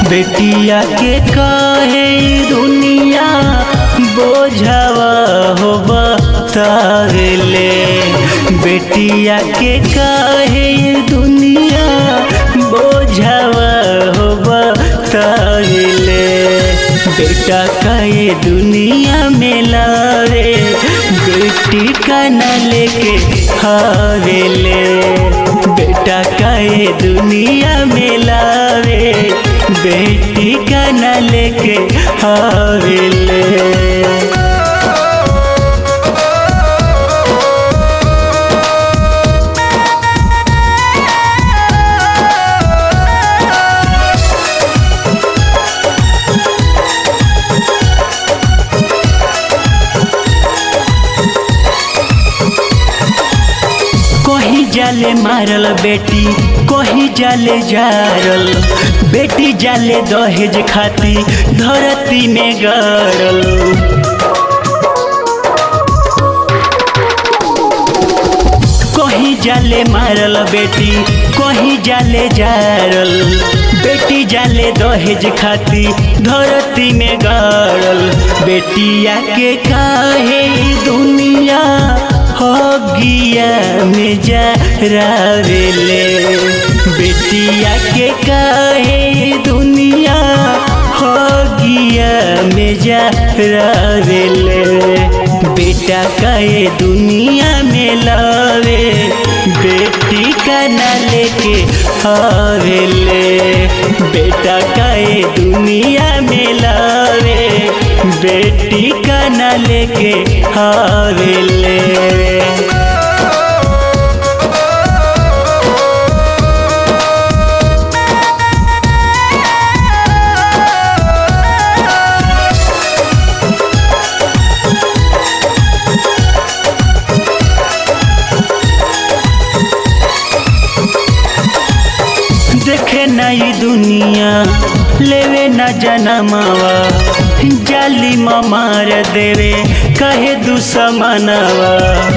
बेटिया के कहे दुनिया बोझवा हो बतावेले बेटिया के कहे दुनिया बोझवा हो बतावेले बेटा कहे दुनिया में लावे बेटी का न लेके हावेले बेटा कहे दुनिया में लावे बेटी का न लेके हावेले कहीं जाले मारल बेटी कहीं जाले जारल बेटी जाले दहेज खाती धरती में गड़ल कहीं जाले मारल बेटी कहीं जाले जारल बेटी जाले दहेज खाती धरती में गड़ल बेटिया के काहे दुनिया हो गिया में जा रावेले बेटिया के काहे दुनिया हो गिया में जा रावेले बेटा काहे दुनिया में लावे बेटी का न लेके हावेले बेटा काहे दुनिया में लावे बेटी का न लेके हावेले देखे नई दुनिया लेवे न जनमावा जाली मार देवे कहे दुसमनवा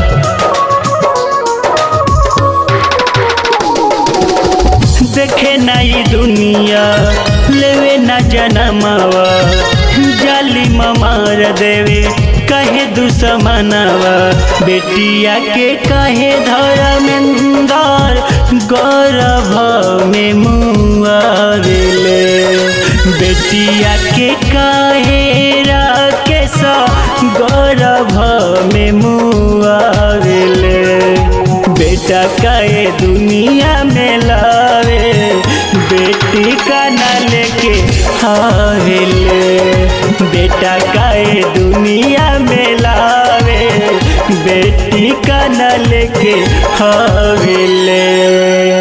देखे नई दुनिया लेवे न जनमावा जाली मार देवे कहे दुसमनवा बेटिया के कहे धर्मेंदर गौरव में मुआवेले बेटिया के कहे राकेश गौरव में मुआवेले बेटा कहे दुनिया में लावे बेटी का न लेके हावेले बेटा काहे दुनिया में लावे बेटी का न लेके हावेले